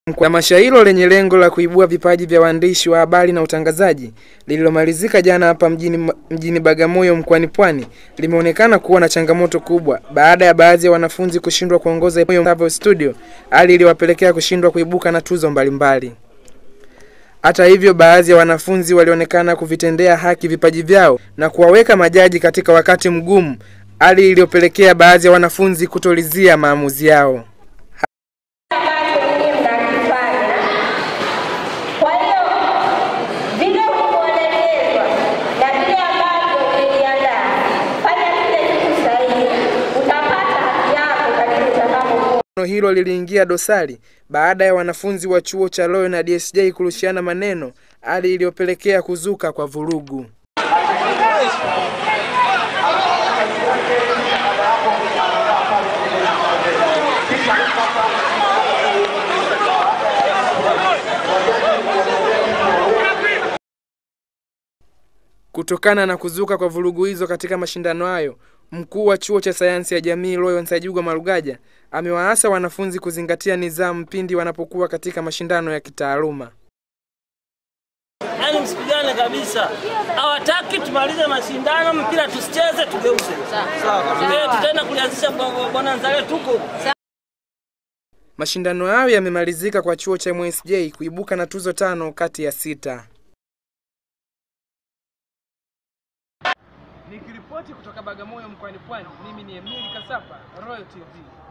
Tamasha hilo lenye lengo la kuibua vipaji vya waandishi wa habari na utangazaji lililomalizika jana hapa mjini, mjini Bagamoyo mkoani Pwani limeonekana kuwa na changamoto kubwa baada ya baadhi ya wanafunzi kushindwa kuongoza Travel Studio, hali iliyowapelekea kushindwa kuibuka na tuzo mbalimbali. Hata hivyo, baadhi ya wanafunzi walionekana kuvitendea haki vipaji vyao na kuwaweka majaji katika wakati mgumu, hali iliyopelekea baadhi ya wanafunzi kutolizia maamuzi yao. ambacho ninyi mnakifanya. Kwa hiyo vile ulivyoelekezwa na vile ambavyo umejiandaa, fanya kile kitu sahihi, utapata haki yako kadiri utakavyokuwa. Neno hilo liliingia dosari baada ya wanafunzi wa chuo cha Royal na DSJ kurushiana maneno, hali iliyopelekea kuzuka kwa vurugu. Kutokana na kuzuka kwa vurugu hizo katika mashindano hayo, mkuu wa chuo cha sayansi ya jamii Royal Nsajugwa Marugaja amewaasa wanafunzi kuzingatia nidhamu pindi wanapokuwa katika mashindano ya kitaaluma. Yaani msipigane kabisa, hawataki tumalize mashindano, mpira tusicheze, tugeuze. Sawa, tutaenda kulianzisha bwa- bwana Nzale, tuko Mashindano hayo yamemalizika kwa chuo cha MSJ kuibuka na tuzo tano kati ya sita. Nikiripoti kutoka Bagamoyo mkoani Pwani, mimi ni Emili Kasapa, Royal TV.